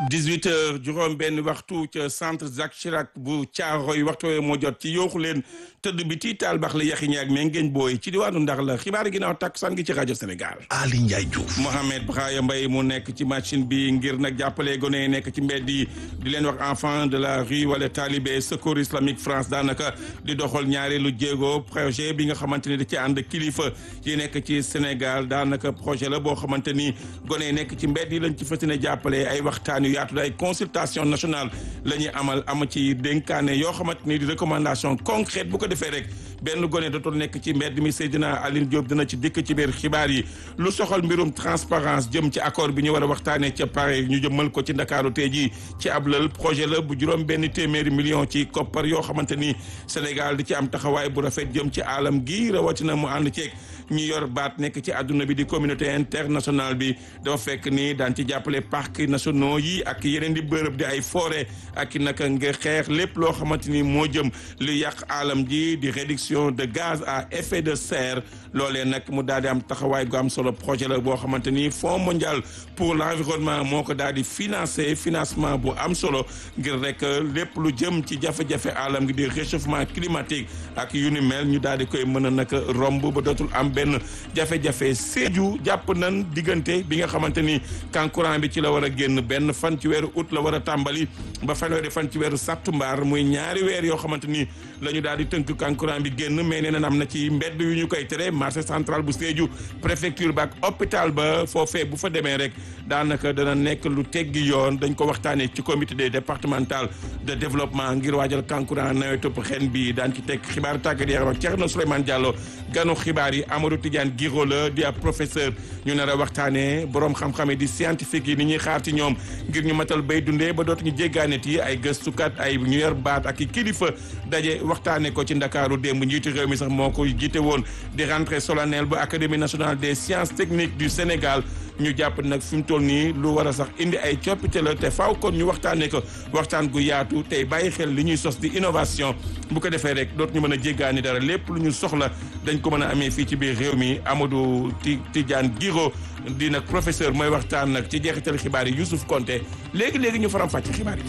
18 heures juróom benn waxtu ca centre Jacques Chirac bu Thiaroye waxtu woowu moo jot ci yooxu leen tëdd bi tii taal bax la yaxi ñaag mais ngeen booy ci diwaanu ndax la xibaar ginnaaw takkusaan gi ci rajo Sénégal. Ali Ndiaye Diouf. Mohamed Braya Mbaye mu nekk ci machine bi ngir nag jàppale gone yi nekk ci mbedd yi di leen wax enfant de la rue wala talibé secours islamique France daanaka di doxal ñaareelu jéego projet bi nga xamante ni da ci ànd kilifa yi nekk ci Sénégal daanaka projet la boo xamante ni gone yi nekk ci mbedd yi lañ ci fas yéene jàppale ay waxtaan yu yaatu ay consultation nationale la ñuy amal am ci dénkaane yoo xamante ni di recommandation concrète bu ko defee rek benn gone dootul nekk ci mbedd mi Seydina Aline Diop dina ci dikk ci biir xibaar yi lu soxal mbirum transparence jëm ci accord bi ñu war a waxtaanee ca Paris ñu jëmmal ko ci Ndakaaru tey jii ci ab lël projet la bu juróom benn téeméeri million ci koppar yoo xamante ni Sénégal di ci am taxawaay bu rafet jëm ci alam gi rawatina mu ànd ceeg ñu yor baat nekk ci àdduna bi di communauté internationale bi dafa fekk ni daan ci jàppale parcs nationaux yi ak yeneen di bërëb di ay forêt ak i naka nga xeex lépp loo xamante ni moo jëm lu yàq alam ji di réduction de gaz à effet de serre loolee nag mu daal di am taxawaay gu am solo projet la boo xamante ni Fonds mondial pour l'environnement moo ko daal di financé financement bu am solo ngir rek lépp lu jëm ci jafe-jafe alam gi di réchauffement climatique ak yu ni mel ñu daal di koy mën a nag romb ba dootul am benn jafe-jafe Sédhiou jàpp nan diggante bi nga xamante ni kankurang bi ci la war a génn benn fan ci weeru août la war a tàmbali ba fanweeri fan ci weeru sattumbar muy ñaari weer yoo xamante ni la ñu daal di tënk kankurang bi génn mais nee na am na ci mbedd yu ñu koy tere marché central bu Sédhiou préfecture ba ak hôpital ba foofee bu fa demee rek daanaka dana nekk lu teggi yoon dañ ko waxtaanee ci comité départemental de développement ngir waajal kankurang nawetu xen bi daan ci teg xibaar tàggat yaram ak Thierno Souleymane Diallo ganu xibaar yi Amadou Tidiane Guiro la di ab professeur ñu nar a waxtaanee borom xam-xam yi di scientifique yi ni ñuy xaar ci ñoom ngir ñu matal bay dundee ba dootuñu jéggaanet yi ay gëstukat ay ñu yor baat ak i kilifa daje waxtaanee ko ci Ndakaaru démb njiitu réew mi sax moo ko jiite woon di rentrée solennelle bu académie nationale des sciences techniques du Sénégal ñu jàpp nag fi mu toll nii lu war a sax indi ay coppite la te faaw kon ñu waxtaanee ko waxtaan gu yaatu tey bàyyi xel li ñuy sos di innovation bu ko defee rek dootuñu mën a jéggaani dara lépp lu ñu soxla dañ ko mën a amee fii ci biir réew mi Amadou Tidiane Guiro di nag professeur mooy waxtaan nag ci jeexital xibaar yi Youssouf Konté léegi léegi ñu faram fàcc xibaar yi.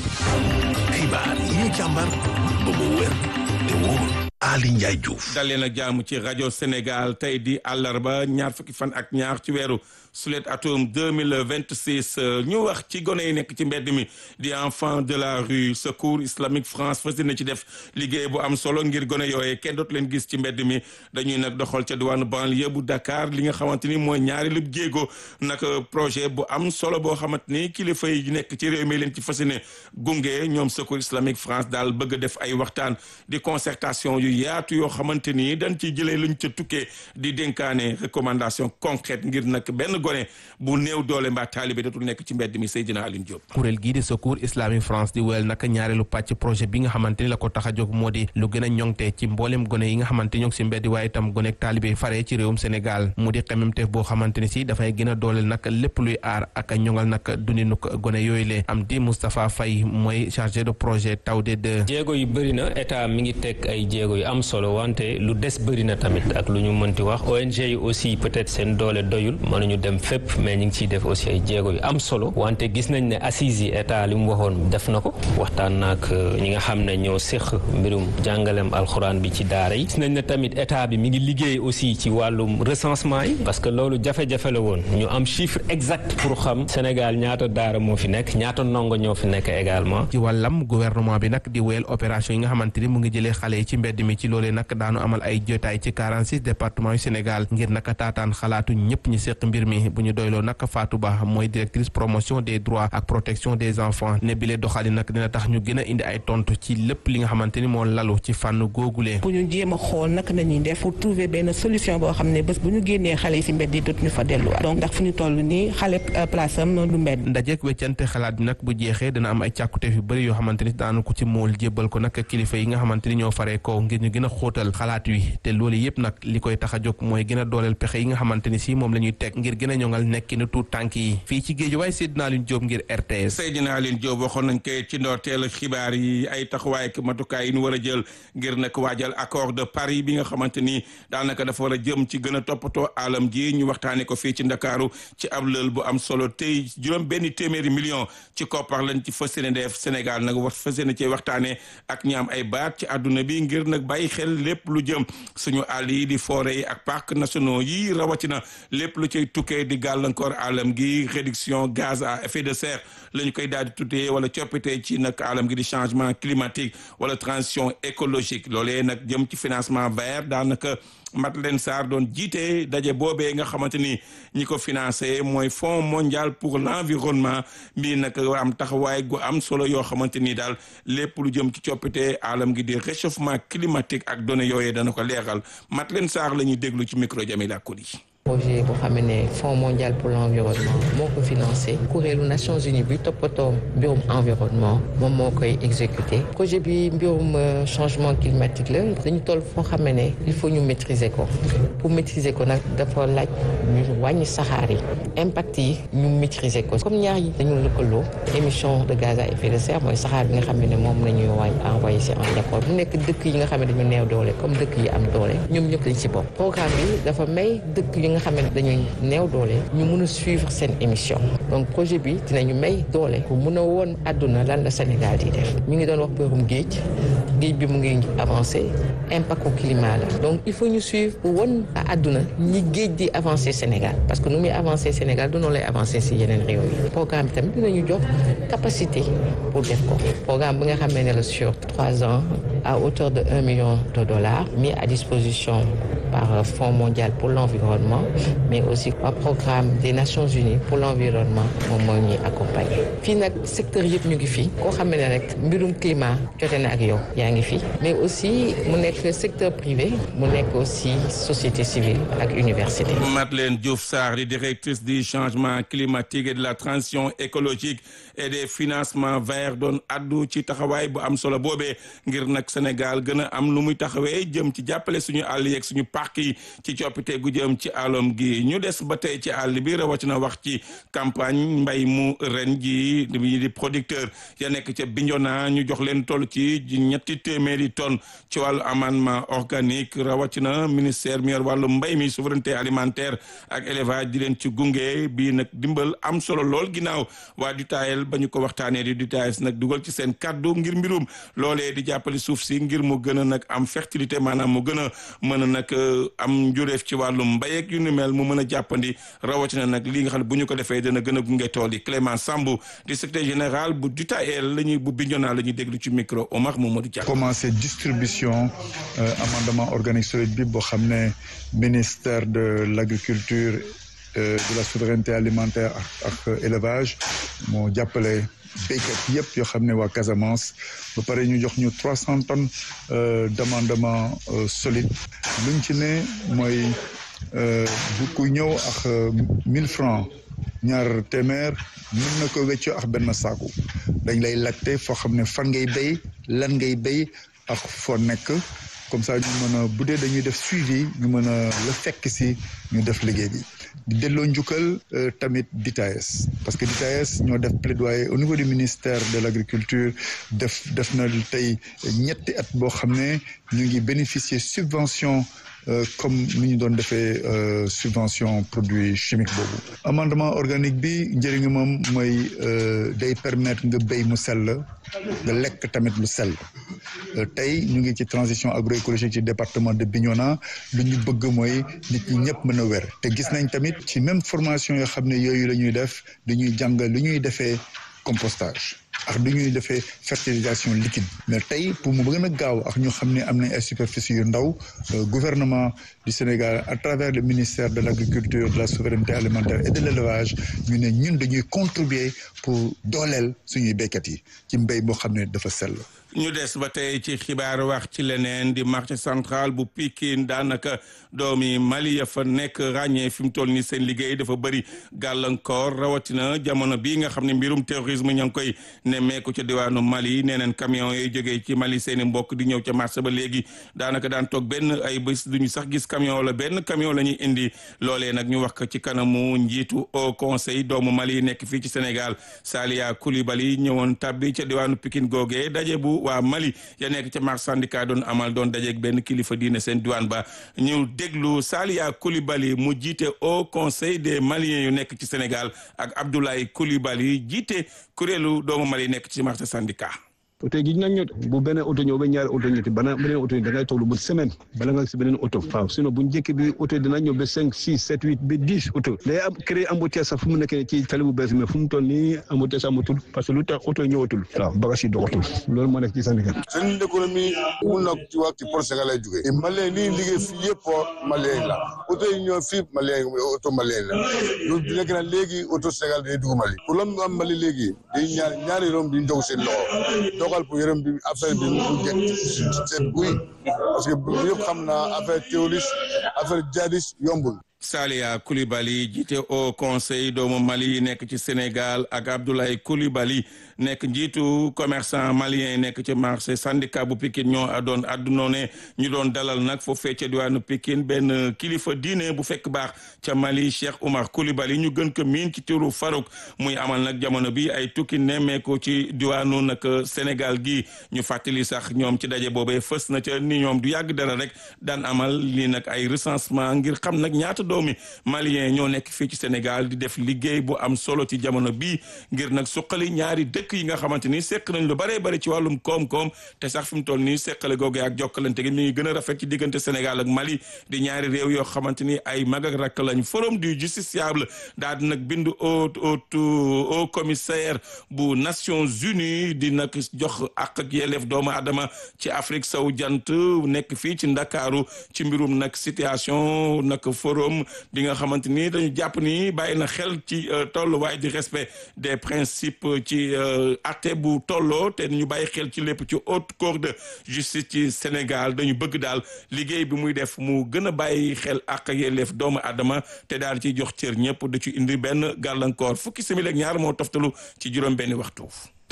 xibaar yi ñu càmbar ba mu wér te wóor. Ali Ndiaye Diouf. dalee na jaamu ci rajo Sénégal tey di àllarba ñaar fukki fan ak ñaar ci weeru sulet atum deux mille vingt six ñu wax ci gone yi nekk ci mbedd mi di enfant de la rue secours islamique France fas na ci def liggéey bu am solo ngir gone yooyee kenn dootu leen gis ci mbedd mi dañuy nag doxal ca diwaanu banlieue bu Dakar li nga xamante ni mooy ñaari lu jéego nag projet bu am solo boo xamante ni kilifa yi nekk ci réew mi leen ci fas yéene gunge ñoom secours islamique France daal bëgg a def ay waxtaan di concertation yu yaatu yoo xamante ni dañ ciy jëlee luñ ca tukkee di dénkaane recommandation concrète ngir nag benn gone bu néew doole mbaa taalibe dootul nekk ci mbedd mi Seydina Aline Diop. kuréel gii di secours islamique France di wéyal nag ñaareelu pàcc projet bi nga xamante ni la ko tax a jóg moo di lu gën a ñoŋte ci mboolem gone yi nga xamante ni ñoo ngi si mbedd waaye itam gone ak taalibe fare ci réewum Sénégal mu di xememteef boo xamante ni si dafay gën a dooleel nag lépp luy aar ak ñoŋal nag dundinuk gone yooyu le am di Moustapha Faye mooy chargé de projet Tawde 2. jéego yu bëri na état mi ngi teg ay jéego yu am solo wante lu des bëri na tamit ak lu ñu mënti wax ONG yi aussi peut-être seen doole doyul mënuñu dem fépp mais ñu ngi ciy def aussi ay jéego yu am solo wante gis nañ ne assises yi état li mu waxoon def na ko waxtaan naag ñi nga xam ne ñoo séq mbirum jàngalem alxuraan bi ci daara yi gis nañ ne tamit état bi mi ngi liggéey aussi ci wàllum recensement yi parce que loolu jafe-jafe la woon ñu am chiffre exact pour xam Sénégal ñaata daara moo fi nekk ñaata ndongo ñoo fi nekk également ci wàllam gouvernement bi nag di wéyal opération yi nga xamante ni mu ngi jëlee xale yi ci mbedd mi ci loolee nag daanu amal ay jotaay ci 46 départements yu Sénégal ngir naka taataan xalaatu ñëpp ñi séq mbir mi bu ñu doyloo nag Fatou Ba mooy directrice promotion des droits ak protection des enfants ne bile doxali nag dina tax ñu gën a indi ay tontu ci lépp li nga xamante ni moo lalu ci fànn googulee bu ñu jéem a xool naka nañuy def pour trouver benn solution boo xam ne bés bu ñu génnee xale yi si mbedd yi dootuñu fa delluwaat donc ndax fu ñu toll nii xale place am noonu du mbedd ndajeek weccante xalaat bi nag bu jeexee dina am ay càkkuteef yu bëri yoo xamante ni daanu ko ci mool jébbal ko nag kilifa yi nga xamante ni ñoo faree ko ngir ñu gën a xóotal xalaat wi te loolu yëpp nag li koy tax a jóg mooy gën a dooleel pexe yi nga xamante ni si moom la ñuy teg ngir gën a gën a ñoŋal nekkinu tuut tànk yi fii ci géej waaye Seydina Alioune Diop ngir RTS. Seydina Alioune Diop waxoon nañ koy ci ndorteel xibaar yi ay taxawaay ak matukaay yi ñu war a jël ngir nag waajal accord de Paris bi nga xamante ni daanaka dafa war a jëm ci gën a toppatoo alam ji ñu waxtaanee ko fii ci Ndakaaru ci ab lël bu am solo tey juróom benn téeméeri million ci koppar lañ ci fas yéene def Sénégal nag wax fas yéene cee waxtaanee ak ñi am ay baat ci àdduna bi ngir nag bàyyi xel lépp lu jëm suñu àll yi di forêt yi ak parcs nationaux yi rawatina lépp lu cay tukkee di gàllankoor alam gi réduction gaz à effet de serre la ñu koy daal di tuddee wala coppite ci nag alam gi di changement climatique wala transition écologique loolee nag jëm ci financement vert daanaka Madeleine Sarr doon jiite daje boobee nga xamante ni ñi ko financé mooy Fonds mondial pour l'environnement mbii nag am taxawaay gu am solo yoo xamante ni daal lépp lu jëm ci coppite alam gi di réchauffement climatique ak données yooyee dana ko leeral Madeleine Sarr la ñuy déglu ci micro Jamila Koli projet boo xam ne Fonds mondial pour l'environnement moo ko financé kuréelu Nations Unies bi toppatoo mbirum environnement moom moo koy exécuté projet bi mbirum changement climatique la dañu toll foo xam ne il faut ñu maîtriser ko pour maîtriser ko nag dafa laaj ñu wàññi saxaar yi impact yi ñu maîtriser ko comme ñaar yi dañu lëkkaloo émission de gaz à effet de serre mooy saxaar bi nga xam ne moom la ñuy wàññi envoyé si en dépôt bu nekk dëkk yi nga xam ne dañu neew doole comme dëkk yi am doole ñoom ñëpp dañ si bokk programme bi dafa may dëkk yi nga xam ne dañuy néew doole ñu mun a suivre seen émission donc projet bi dinañu may doole pour mun a woon àdduna lan la Sénégal di def ñu ngi doon wax bërum géej géej bi mu ngi avancé impact au climat la donc il faut ñu suivre pour won à àdduna ñi géej di avancé Sénégal parce que nu muy avancé Sénégal du noonu lay avancé si yeneen réew yi programme bi tamit dinañu jox capacité pour def ko programme bi nga xam ne la sur trois ans à hauteur de un million de dollars mis à disposition par Fonds mondial pour l'environnement mais aussi par programme des Nations Unies pour l'environnement moom mooy ñuy accompagner fii nag secteur yëpp ñu ngi fii koo xam ne rek mbirum climat jote na ak yow yaa ngi fi mais aussi mu nekk secteur privé mu nekk aussi société civile ak université. Madeleine Diouf Sarr di directrice du changement climatique et de la transition écologique et des financements verts doon addu ci taxawaay bu am solo boobee ngir nag Sénégal gën a am lu muy taxawee jëm ci jàppale suñu àll yeeg suñu parc yi ci coppite gu jëm ci àllom gi ñu des ba tey ci àll bi rawatina wax ci campagne mbay mu ren ji di producteur ya nekk ca Bignona ñu jox leen toll ci ñetti téeméeri tonnes ci wàllu amendement organique rawatina ministère mi yor wàllu mbay mi souveraineté alimentaire ak élevage di leen ci gunge bii nag dimbal am solo lool ginnaaw waa DUTAEL ba ñu ko waxtaanee di DUTAES nag dugal ci seen kaddu ngir mbirum loolee di jàppale suuf si ngir mu gën a nag am fertilité maanaam mu gën a mën a nag am njureef ci wàllu mbay ak yu ni mel mu mën a jàppandi rawatina nag li nga xam ne bu ñu ko defee dana gën a gunge tool yi Clément Sambou di secrétaire général bu DUTAEL la ñuy bu Bignona la ñuy déglu ci micro Omar Mamadou Dia. commencé distribution amendement organique solide bi boo xam ne ministère de l'agriculture de la souveraineté alimentaire ak élevage moo jàppale béykat yëpp yoo xam ne waa Casamance ba pare ñu jox ñu trois cent tonnes d'amendement solide luñ ci ne mooy bu ku ñëw ak mille francs ñaar téeméer mën na ko wéccoo ak benn saaku dañ lay laajte foo xam ne fan ngay béy lan ngay béy ak foo nekk comme ça ñu mën a bu dee dañuy def suivi ñu mën a la fekk si ñu def liggéey bi di delloo njukkal tamit DITAES parce que DITAES ñoo def plaidoyer au niveau du ministère de l'agriculture def def na tey ñetti at boo xam ne ñu ngi bénéficier subvention comme ni ñu doon defee subvention produit chimique boobu amendement organique bi njëriñu moom mooy day permettre nga béy mu sell nga lekk tamit lu sell tey ñu ngi ci transition agroécologique ci département de Bignona lu ñu bëgg mooy nit ñi ñëpp mën a wér te gis nañ tamit ci même formation yoo xam ne yooyu la ñuy def dañuy jàng lu ñuy defee compostage ak du ñuy defee fertilisation liquide mais tey pour mu gën a gaaw ak ñu xam ne am nañ ay superficie yu ndaw gouvernement du Sénégal à travers le ministère de l'agriculture de la souveraineté alimentaire et de l'élevage ñu ne ñun dañuy contribuer pour dooleel suñuy béykat yi ci mbéy boo xam ne dafa sell ñu des ba tey ci xibaar wax ci leneen di marché central bu Pikine daanaka doomi Mali ya fa nekk ràññee fi mu toll ni seen liggéey dafa bëri gàllankoor rawatina jamono bii nga xam ne mbirum terrorisme ña ngi koy nemmeeku ca diwaanu Mali nee neen camion yooyu jógee ci Mali seeni mbokk di ñëw ca marché ba léegi daanaka daan toog benn ay bés duñu sax gis camion wala benn camion la ñuy indi loolee nag ñu wax ko ci kanamu njiitu au conseil doomu Mali nekk fii ci Sénégal Salia Coulibaly ñëwoon tabbi ca diwaanu Pikine googee daje bu waa Mali ya nekk ca marché syndicat doon amal doon dajeeg benn kilifa diine seen diwaan ba ñu déglu Salia Coulibaly mu jiite au conseil des Maliens yu nekk ci Sénégal ak Abdoulaye Coulibaly jiite kuréelu doomu Mali nekk ci marché syndicat. oto yi nañ ñëw bu beneen oto ñëw ba ñaari oto ñëw bana beneen oto yi da ngay toog lu bët semaine bala nga si beneen oto waaw sinon bu njëkk bi oto yi dina ñëw ba cinq six sept huit ba dix oto day am créé embouteillage sax fu mu nekk ci tali bu bees mais fu mu toll nii embouteillage amatul parce que lu tax oto yi ñëwatul waaw bagage yi doxatul loolu moo nekk ci syndicat seen économie mun na ci wax ci port Sénégal lay jógee et malien lii liggéey fii yëpp port malien la oto yi ñëw fii malien oto malien la loolu nekk na léegi oto Sénégal day dugg Mali pour lam am Mali léegi day ñaar ñaari rom di jóg seen loxo dogal pour yërëm bi affaire bi mu jekk seen buy parce que yëpp xam naa affaire terroriste affaire jihadiste yombul Salia Coulibaly jiite au conseil doomu Mali yi nekk ci Sénégal ak Abdoulaye Coulibaly nekk njiitu commerçant malien yi nekk ci marché syndicat bu Pikine ñoo doon àddunoo ne ñu doon dalal nag foofee ca diwaanu Pikine benn kilifa diine bu fekk baax ca Mali Cheikh Oumar Coulibaly ñu gën ko miin ci turu Farouk muy amal nag jamono bi ay tukki nemmeeku ci diwaanu nag Sénégal gi ñu fàttali sax ñoom ci daje boobee fës na ca ni ñoom du yàgg dara rek daan amal lii nag ay recensement ngir xam nag ñaata doomi malien ñoo nekk fii ci Sénégal di def liggéey bu am solo ci jamono bii ngir nag suqali ñaari dëkk yi nga xamante ni seq nañ lu baree bari ci wàllum koom-koom te sax fi mu toll nii seqale googu ak jokkalante gi mi ngi gën a rafet ci diggante Sénégal ak Mali di ñaari réew yoo xamante ni ay mag ak rakk lañ forum du justiciable daal di nag bindu au au au commissaire bu Nations Unies di nag jox ak ak yelleef doomu adama ci Afrique sowu jant nekk fii ci Ndakaaru ci mbirum nag situation nag forum bi nga xamante ni dañu jàpp ni bàyyi na xel ci tolluwaay di respect des principes ci atte bu tolloo te ñu bàyyi xel ci lépp ci haute cour de justice ci Sénégal dañu bëgg daal liggéey bi muy def mu gën a bàyyi xel ak yelleef doomu adama te daal ci jox cër ñëpp da ci indi benn gàllankoor fukki simili ak ñaar moo toftalu ci juróom benn waxtu.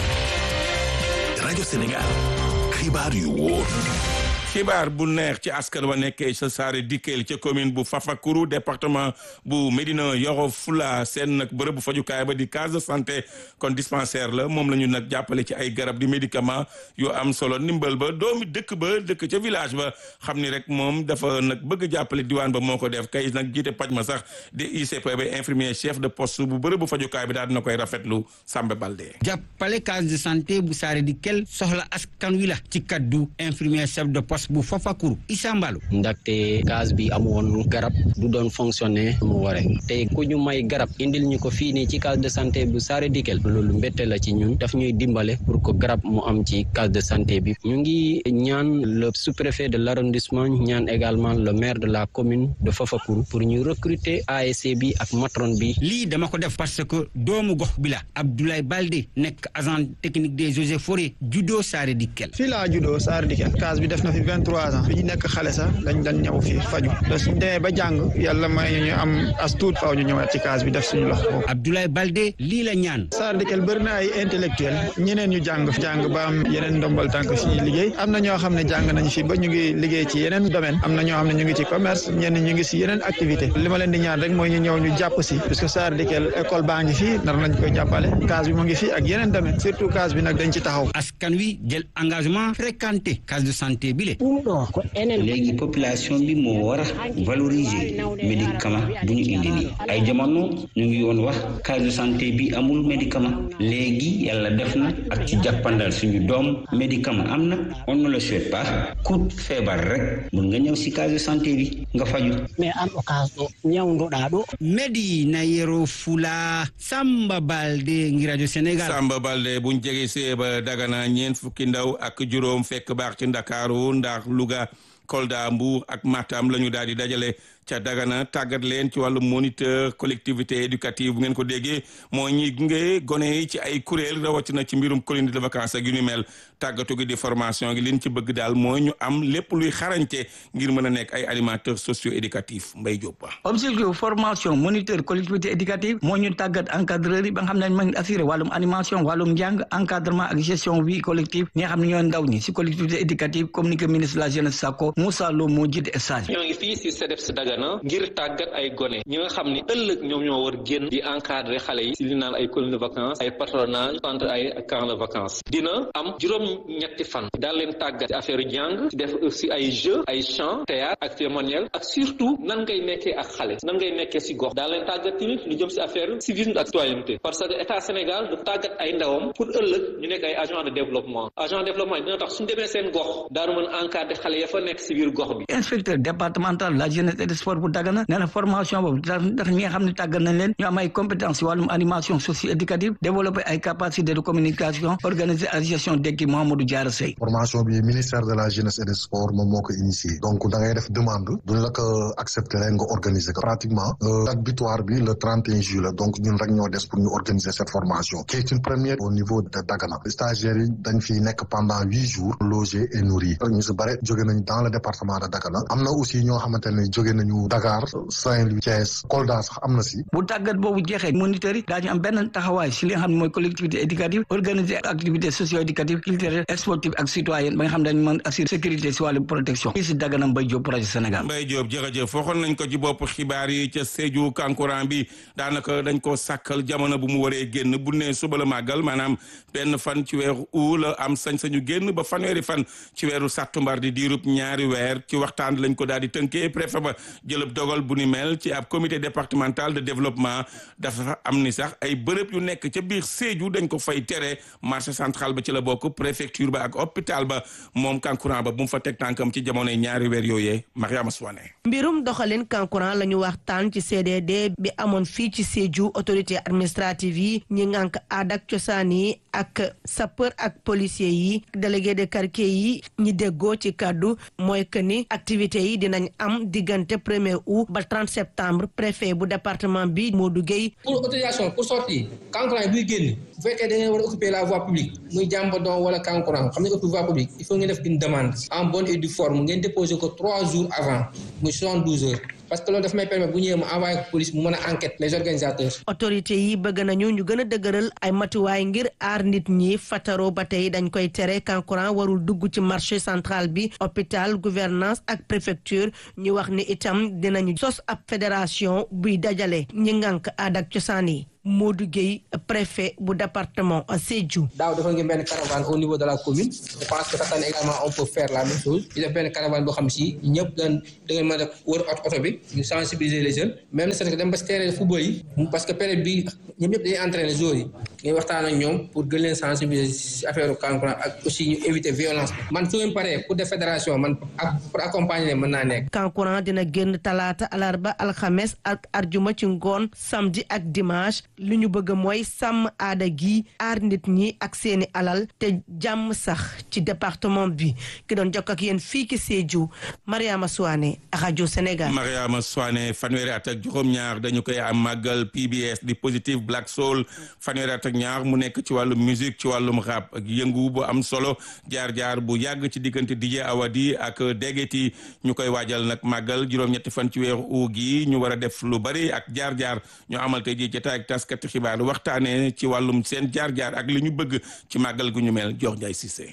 rajo Sénégal xibaar yu wóor. xibaar bu neex ci askan wa nekkee sa saare dikkeel ca commune bu Fafakuru département bu Médina Yoro Fula seen nag bërëb bu fajukaay ba di case de santé kon dispensaire la moom la ñu nag jàppale ci ay garab di médicament yu am solo ndimbal ba doomi dëkk ba dëkk ca village ba xam ni rek moom dafa nag bëgg jàppale diwaan ba moo ko def kay nag jiite paj ma sax di ICP ba infirmier chef de poste bu bërëb bu fajukaay bi daal dina koy rafetlu Samba Balde. jàppale case de santé bu saare dikkeel soxla askan wi la ci kaddu infirmier chef de poste bu Fafakuru Issa Mballo ndaxte gaz bi amoon garab du doon fonctionner mu ware te ku ñu may garab indil ñu ko fii nii ci case de santé bu Saare Dikel loolu mbette la ci ñun daf ñuy dimbale pour que garab mu am ci case de santé bi ñu ngi ñaan le sous-préfet de l'arrondissement ñaan également le maire de la commune de Fafakuru pour ñu recruter ASC bi ak matron bi lii dama ko def parce que doomu gox bi la Abdoulaye Balde nekk agent technique des eaux et forêts juddoo Saare Dikel fii laa juddoo Saare Dikel case bi def na fi vingt-trois ans bi ñu nekk xale sax lañ dañ ñëw fii faju te suñ demee ba jàng yàlla may ñu am as tuut faaw ñu ñëwaat ci case bi def suñu loxo boobu Abdoulaye Balde lii la ñaan Saare Dikel bëri na ay intellectuel ñeneen ñu jàng jàng ba am yeneen ndombal tànk fii liggéey am na ñoo xam ne jàng nañ fi ba ñu ngi liggéey ci yeneen domaine am na ñoo xam ne ñu ngi ci commerce ñenn ñu ngi si yeneen activité li ma leen di ñaan rek mooy ñu ñëw ñu jàpp si parce que Saare Dikel école baa ngi fii nar nañ koy jàppale case bi mu ngi fii ak yeneen domaine surtout case bi nag dañ ci taxaw askan wi jël engagement fréquenté case de santé bi le léegi population bi moo war a valoriser médicament bu ñu indi nii ay jamono ñu ngi woon wax case de santé bi amul médicament léegi yàlla def na ak ci jàppandal suñu doom médicament am na on ne le souhaite pas ku feebar rek mun nga ñëw si case de santé bi nga faju mais an occasion ñawdoɗa ɗo Medina Yoro Fula Samba Balde ngi rajo Sénégal Samba Balde buñ jege see ba Dagana ñeent fukki ndaw ak juróom fekk baax ci Ndakaaru ndax Louga Kolda Mbuur ak Matam la ñu daal di dajale ca Dagana tàggat leen ci wàllu moniteur collectivité éducative bu ngeen ko déggee moo ñi gunge gone yi ci ay kuréel rawatina ci mbirum colonie de vacances ak yu ni mel tàggatu gi di formation gi liñ ci bëgg daal mooy ñu am lépp luy xarañte ngir mën a nekk ay animateurs socio éducatifs Mbaye Diop ba objectif formation moniteur collectivité éducative moo ñu tàggat encadreur yi ba nga xam ne ma ngi assuré wàllum animation wàllum njàng encadrement ak gestion vie collective ñi nga xam ne ñoo ndaw ñi si collectivité éducative comme ni ko ministre de la jeunesse Sakko Moussa Lo moo jiite stage ñoo ngi fii si CEDEPS Dagana ngir tàggat ay gone ñi nga xam ni ëllëg ñoom ñoo war génn di encadrer xale yi si li naan ay colonie de vacances ay patronage centre ay camp de vacances dina am juróom ñetti fan daal leen tàggat ci affaire jàng def aussi ay jeux ay chant théâtre ak cérémoniel ak surtout nan ngay nekkee ak xale nan ngay nekkee si gox daal leen tàggat tamit lu jëm si affaire civisme ak citoyenneté parce que état Sénégal du tàggat ay ndawam pour ëllëg ñu nekk ay agent de développement agent de développement dina tax suñu demee seen gox daaru mën encadrer xale ya fa nekk si biir gox bi inspecteur départemental la jeunesse et des sports bu Dagana nee na formation boobu ndax ñi nga xam ne tàggat nañ leen ñu am ay compétences wàllum animation socio éducative développer ay capacités de communication organiser ak gestion d'équipe Mamadou Diarra Sey formation bi ministère de la jeunesse et des sports moom moo ko initié donc da ngay def demande duñ la ko accepter rek nga organiser ko pratiquement date butoir bi le 31 juillet donc ñun rek ñoo des pour ñu organiser cette formation qui est une première au niveau de Dagana stagiaires yi dañ fi nekk pendant huit jours logés et nourris ñu si bare jóge nañ dans le département de Dagana am na aussi ñoo xamante ne jóge nañu Dakar Saint-Louis Thiès Kolda sax am na si bu tàggat boobu jeexee moniteurs yi daañu am benn taxawaay si li nga xam ne mooy collectivité éducative organiser activité socio éducative culturelle sportive ak citoyenne ba nga xam ne dañu mën assurer sécurité si wàllu protection fii si Dagana Mbaye Diop projet Sénégal Mbaye Diop jërëjëf waxoon nañ ko ci bopp xibaar yi ca Sédhiou kankurang bi daanaka dañ ko sàkkal jamono bu mu waree génn bu ne suba la màggal maanaam benn fan ci weeru u la am sañ-sañu génn ba fanweeri fan ci weeru sàttumbar di diirub ñaari weer ci waxtaan lañ ko daal di tënkee préfet ba jëlëb dogal bu ni mel ci ab comité départemental de développement dafa am ni sax ay bërëb yu nekk ca biir Sédhiou dañ ko fay tere marché central ba ci la bokk préfecture ba ak hôpital ba moom kankurang ba bu mu fa teg tànkam ci jamonoy ñaari weer yooyee Mariama Souane mbirum doxalin kankurang la ñu waxtaan ci CDD bi amoon fii ci Sédhiou autorité administrative yi ñi ngànk aada ak cosaan yi ak sapeur ak policier yi délégué de quartier yi ñi déggoo ci kàddu mooy que ni activités yi dinañ am diggante premier août ba 30 septembre préfet bu département bi Modou Gueye pour autorisation pour sortir kankurang yi buy génn bu fekkee da ngeen war a occuper la voie publique muy jàmbadon wala kankurang xam ne occuper voie publique il faut ngeen def une demande en bonne et due forme ngeen déposer ko trois jours avant muy 72 heures parce que loolu daf may permettre bu ñëwee mu envoyé ko police mu mën a enquête les organisateurs. autorités yi bëgg nañu ñu gën a dëgëral ay matuwaay ngir aar nit ñi fataro ba tey dañ koy tere kankurang warul dugg ci marché central bi hôpital gouvernance ak préfecture ñu wax ni itam dinañu sos ab fédération buy dajale ñi ngànk aada ak cosaan yi. Modou Gueye préfet bu département Sédhiou. daaw dafa ngeen benn caravane au niveau de la commune je pense que cette année également on peut faire la même chose ñu def benn caravane boo xam si ñëpp dañ da ngeen mën a wër oto bi ñu sensibiliser les jeunes même c'est que dem ba si terrain football yi parce que période bi ñoom ñëpp dañuy entraîner joueurs yi ngay waxtaan ak ñoom pour gën leen sensibiliser si affaire kankurang ak aussi ñu éviter violence man su ngeen paree pour des fédérations man pour accompagner leen mën naa nekk. kankurang dina génn talaata alarba alxames ak arjuma ci ngoon samedi ak dimanche. lu ñu bëgg mooy sàmm aada gi aar nit ñi ak seeni alal te jàmm sax ci département bi ki doon jokk ak yéen fii ki Sédhiou Mariama Souane rajo Sénégal. Mariama Souane fanweeri at ak juróom-ñaar dañu koy am màggal PBS di Positive Black Soul fanweeri at ak ñaar mu nekk ci wàllum musique ci wàllum rap ak yëngu bu am solo jaar-jaar bu yàgg ci diggante DJ Awadi ak Degeti ñu koy waajal nag màggal juróom-ñetti fan ci weeru uu gi ñu war a def lu bari ak jaar-jaar ñu amal tey ji jotaay ak taskati xibaar waxtaanee ci wàllum seen jaar-jaar ak li ñu bëgg ci màggal gu ñu mel jox Njaay Cissé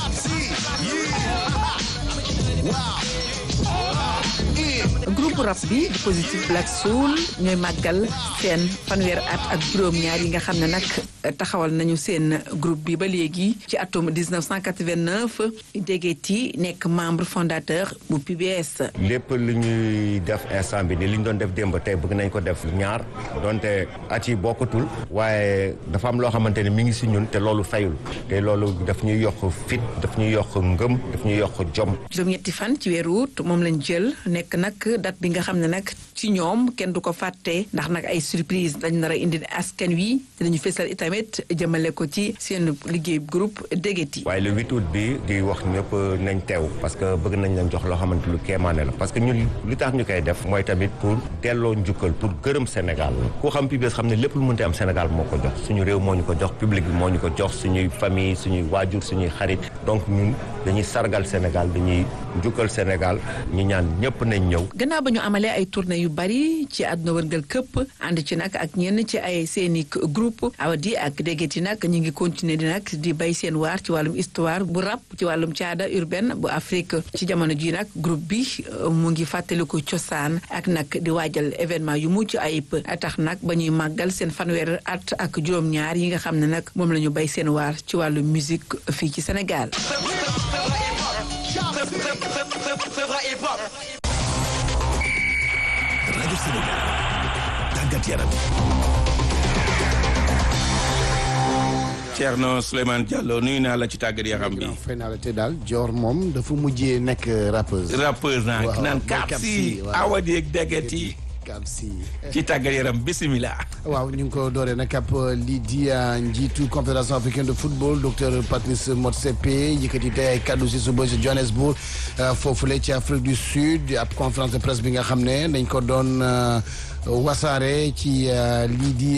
groupe rap bi di Positive Black Soul ñooy màggal seen fanweer at ak juróom-ñaar yi nga xam ne nag taxawal nañu seen groupe bi ba léegi ci atum 1989 Degeti nekk membre fondateur bu PBS. lépp lu ñuy def instant bi ni li ñu doon def démb tey bëgg nañ ko def ñaar donte at yi bokkatul waaye dafa am loo xamante ne mi ngi si ñun te loolu fayul te loolu daf ñuy yokk fit daf ñuy yokk ngëm daf ñuy yokk jom. juróom-ñetti fan ci weeru août moom lañ jël nekk nag date bi nga xam ne nag ci ñoom kenn du ko fàtte ndax nag ay surprise lañ nar a indi askan wi dinañu fesal itamit jëmale ko ci seen liggéey groupe Degeti. waaye le 8 août bi di wax ñëpp nañ teew parce que bëgg nañ leen jox loo xamante lu kéemaane la parce que ñun li tax ñu koy def mooy tamit pour delloo njukkal pour gërëm Sénégal ku xam PBS xam ne lépp lu mënti am Sénégal moo ko jox suñu réew moo ñu ko jox public bi moo ñu ko jox suñuy famille suñuy waajur suñuy xarit donc ñun dañuy sargal Sénégal dañuy njukkal Sénégal ñu ñaan ñëpp nañ ñëw. gannaaw ba ñu amalee ay tournée yu bari ci àdduna wërngal këpp ànd ci nag ak ñenn ci ay seeni groupe awadi ak Degeti nag ñu ngi continuer di nag di bay seen waar ci wàllum histoire bu rap ci wàllum caada urbaine bu Afrique ci jamono ji nag groupe bi mu ngi fàttaliku cosaan ak nag di waajal événement yu mucc ayib tax nag ba ñuy màggal seen fanweer at ak juróom-ñaar yi nga xam ne nag moom la ñu bay seen waar ci wàllu musique fii ci Sénégal. rajo Sénégal tàggat yaram. Thierno Souleymane Diallo nuyu naa la ci tàggat yaram bi. fay naa la te daal Dior moom dafa mujjee nekk rappeuse. rappeuse naa naan Kapsi Awadi ak Degeti Kapsi ci tàggat yaram bisimilah. waaw ñu ngi ko dooree nag ab lii di njiitu confédération africaine de football docteur Patrice Motsepe yëkkati tey ay kaddu si suba si Johannesburg foofule ci Afrique du Sud ab conférence de presse bi nga xam ne dañ ko doon. wasaare ci lii di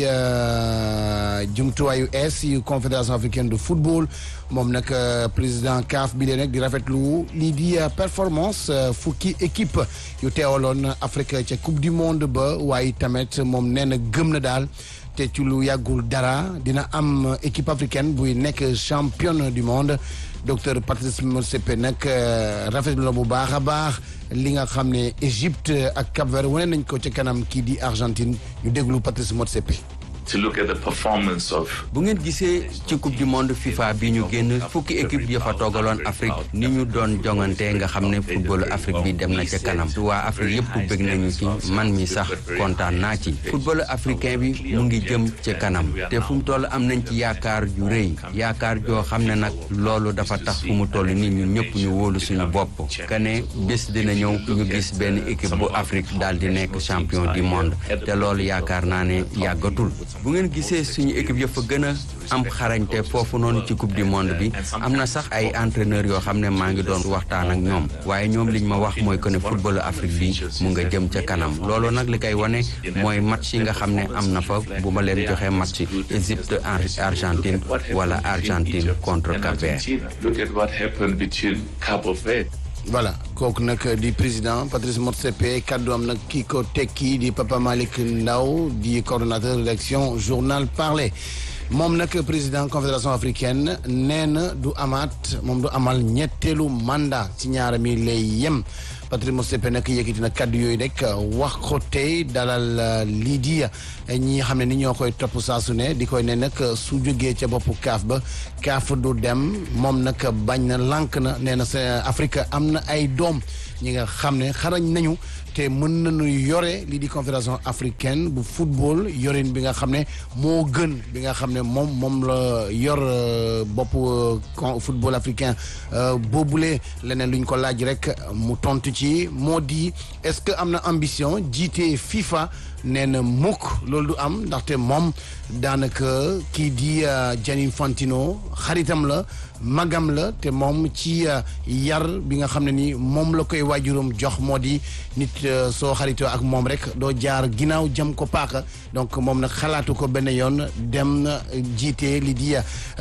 jumtuwaayu es yu confédération africaine de football moom nag président CAF bi lee nag di rafetlu lii di performance fukki équipe yu teewaloon Afrique ca coupe du monde ba waaye tamit moom nee na gëm na daal te ci lu yàggul dara dina am équipe africaine buy nekk championne du monde docteur Patrice Motsepe nag rafetlu la bu baax a baax li nga xam ne Égypte ak Cap-Vert wane nañ ko ci kanam kii di Argentine ñu déglu Patrice Motsepe to look at the performance of. bu ngeen gisee ci coupe du monde FIFA bi ñu génn fukki équipe ya fa toogaloon Afrique ni ñu doon jongante nga xam ne footballu Afrique bi dem na ca kanam waa Afrique yëpp bëgg nañu ci man mi sax kontaan naa ci footballu africain bi mu ngi jëm ca kanam te fu mu toll am nañ ci yaakaar ju rëy yaakaar joo xam ne nag loolu dafa tax fu mu toll nii ñun ñëpp ñu wóolu suñu bopp que ne bés dina ñëw ñu gis benn équipe bu Afrique daal di nekk champion du monde te loolu yaakaar naa ne yàggatul. bu ngeen gisee suñu équipe yëpp gën a am xarañte foofu noonu ci coupe du monde bi am na sax ay entraîneurs yoo xam ne maa ngi doon waxtaan ak ñoom waaye ñoom liñ ma wax mooy que ne footballu Afrique bi mu nga jëm ca kanam loolu nag li koy wane mooy match yi nga xam ne am na fa bu ma leen joxee match Égypte Argentine wala Argentine contre Cap-Vert. Look at what happened between Cabo Verde. voilà kooku nag di président Patrice Motsepe kaddu am nag kii ko tekki di Papa Malick Ndaw di coordonnateur rédaction journal parlé moom nag président confédération africaine nee na du amaat moom du amal ñetteelu mandat ci ñaara mi lay yem Patrice Motsepe nag yëkkati na kaddu yooyu rek wax ko tey dalal lii di ñi xam ne ni ñoo koy topp saa su ne di koy ne nag su jógee ca boppu kaaf ba kaaf du dem moom nag bañ na lànk na nee na sa Afrique am na ay doom ñi nga xam ne xarañ nañu te mën nañu yore lii di confédération africaine bu football yorin bi nga xam ne moo gën bi nga xam ne moom moom la yor bopp football africain boobule leneen luñ ko laaj rek mu tontu ci moo di est-ce que am na ambition jiite FIFA nee na mukk loolu du am ndaxte moom daanaka kii di Gianni Infantino xaritam la magam la te moom ci yar bi nga xam ne ni moom la koy waajuram jox moo di nit soo xaritoo ak moom rek doo jaar ginnaaw jëm ko paaka donc moom nag xalaatu ko benn yoon dem na jiite li di